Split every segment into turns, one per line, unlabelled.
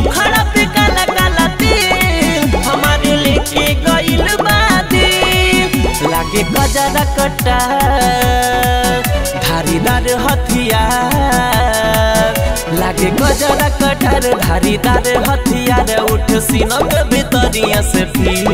मुखड़ा पे काला काला तिल हमारे लेके गइल बादी लागे गजरा कटा धारीदार हथियार लागे गजरा कटार धारीदार हथियार उठ सीनक भीतरिया से फिर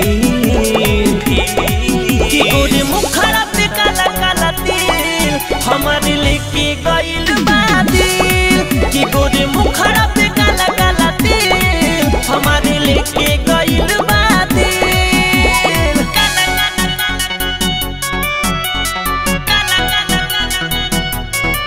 कि गोरे मुखड़ा पे काला काला तिल हमारे लेके गइल बादिल कि गोरे मुखड़ा पे काला काला तिल हमारे लेके गइल बादिल काला काला काला काला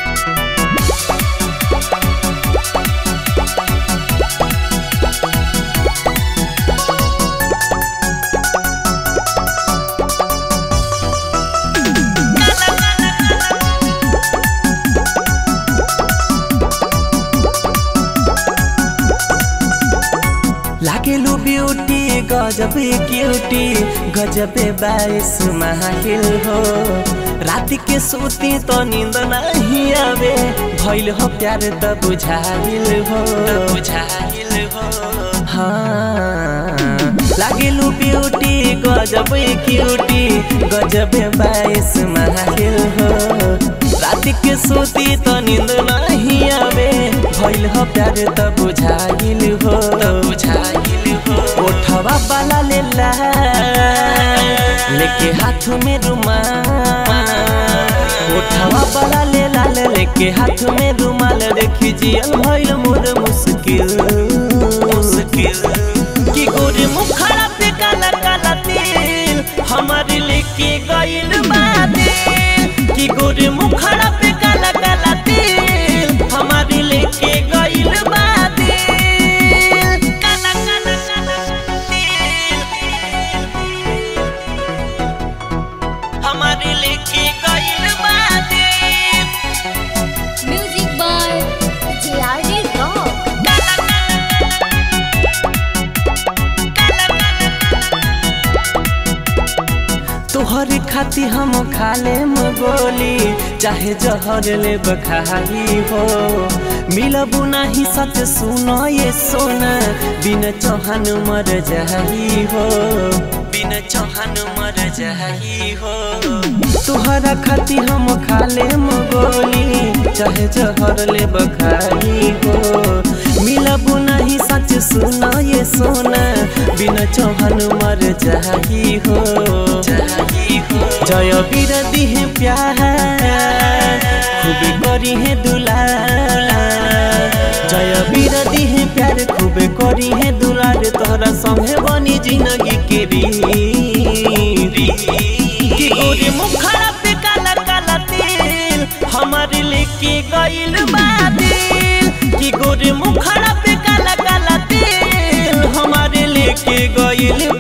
लागेलु ब्यूटी गजबे क्यूटी गजबे बाईस माहिल हो रात के सोती तो नींद नहीं आवे भइल हो प्यार त बुझाइल हो बुझाइल हो हाँ लागेलु ब्यूटी गजबे क्यूटी गजबे बाईस माहिल हो रात के सोती तो नींद नहीं आवे भइल हो प्यार त बुझाइल हो बुझाइल हो ओठवा वाला लेला लेके हाथ में रुमाल ओठवा वाला लेला लेके हाथ में रुमाल देखी जियल भइल मोर मुश्किल मुश्किल कि गोरे मुखड़ा पे काला काला तिल हमारे लेके गइल बादिल कि गोरे मुखड़ा पे काला काला तिल हमारे लेके गइल बादिल काला काला काला तिल हमारे लेके गइल बादिल
Music by JRD Rock.
तोहर खाती हम खाले गोली चाहे जहर ले बखाही हो मिलबू नहीं सच सुनो ये सोना बिन चौहान मर जाही हो बिन चौहान मर जाही हो तोहरा खाती हम खाले गोली चाहे जहर ले बखाही हो मिलबू नहीं सच सुनो ये सोना बिन चौहान मर जाही हो जाही हो जय वीर दिहे प्यार खूब करी है दुलार जय वीर दिहे प्यार खूब करी है दुलार तोहरा संगे बनी जिंदगी के रीत कि गोरे मुखड़ा पे काला काला तिल हमारे लेके गइल बादिल कि गोरे मुखड़ा पे काला काला तिल हमारे लेके गइल